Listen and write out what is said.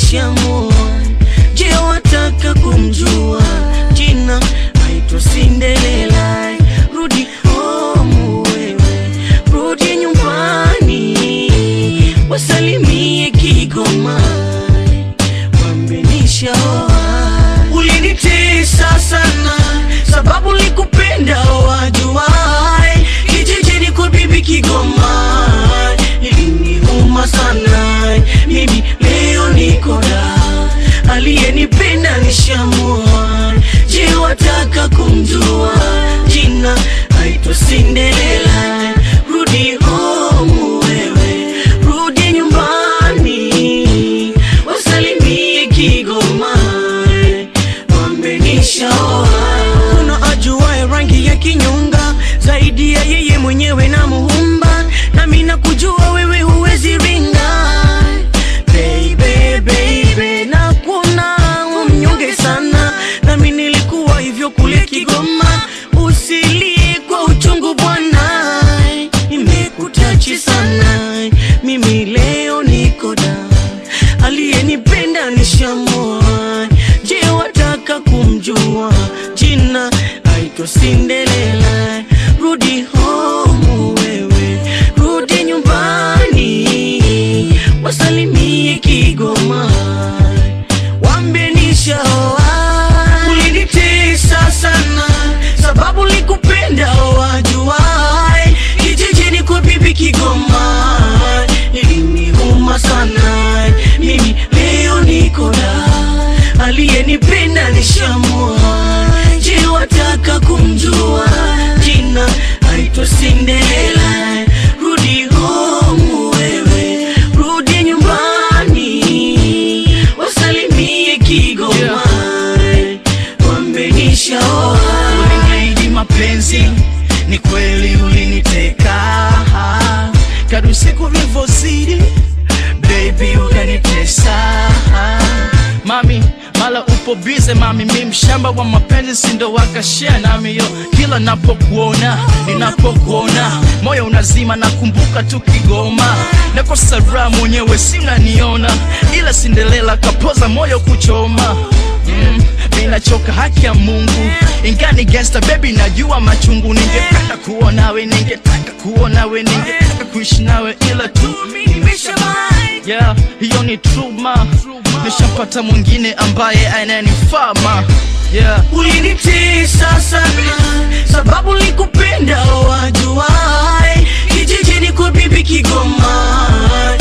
nishamua. Je, wataka kumjua jina? Aitwa Cinderella. Rudi home wewe, rudi nyumbani, wasalimie Kigoma, wambe nishaoa. Ulinitesa sana sababu likupenda wajuai, kijijini kwa bibi Kigoma iliniuma sana. Mimi leo niko da, aliyenipenda nishamua. Je, wataka kumjua jina? Aitwa Cinderella. Rudi home wewe, rudi nyumbani, wasalimie Kigoma wambe nishaoa. Kuna ajuaye rangi ya kinyonga zaidi ya yeye mwenyewe na muumba, nami nakujua wewe huwezi ringa baby, baby, na kuna umnyonge sana, nami nilikuwa hivyo kule Kigoma. Usilie kwa uchungu bwana, imekutachi sana, mimi leo niko da, aliyenipenda nishamua. Je, wataka kumjua jina? Aitwa Cinderella. Rudi home wewe, rudi nyumbani, wasalimie Kigoma, wambie nishaoa. Ulinitesa sana sababu likupenda wajuai, kijijini kwa bibi Kigoma iliniuma sana. Mimi leo niko da, aliyenipenda nishamua. Je, wataka kumjua jina? Aitwa Cinderella. Rudi home wewe, rudi nyumbani, wasalimie Kigoma, wambe nishaoa. Uliniahidi mapenzi, ni kweli uliniteka. Kadri siku vilivyozidi, baby ukanitesa. Mami, mala upo bize mami, mi mshamba wa mapenzi, sindo wakashare nami yo. Kila napokuona, ninapokuona, moyo unazima, nakumbuka tu Kigoma. Nakosa raha mwenyewe, sinaniona, ila Cinderella kapoza moyo kuchoma Mm, ninachoka haki ya Mungu, ingani gangsta baby, najua machungu. Ningependa kuwa nawe, ningetaka kuwa nawe, ningetaka kuishi nawe, ila tu yeah, hiyo ni truma. Nishampata mwingine ambaye ananifaa ma yeah. Ulinitesa sana sababu likupenda wajuai, kijijini kwa bibi Kigoma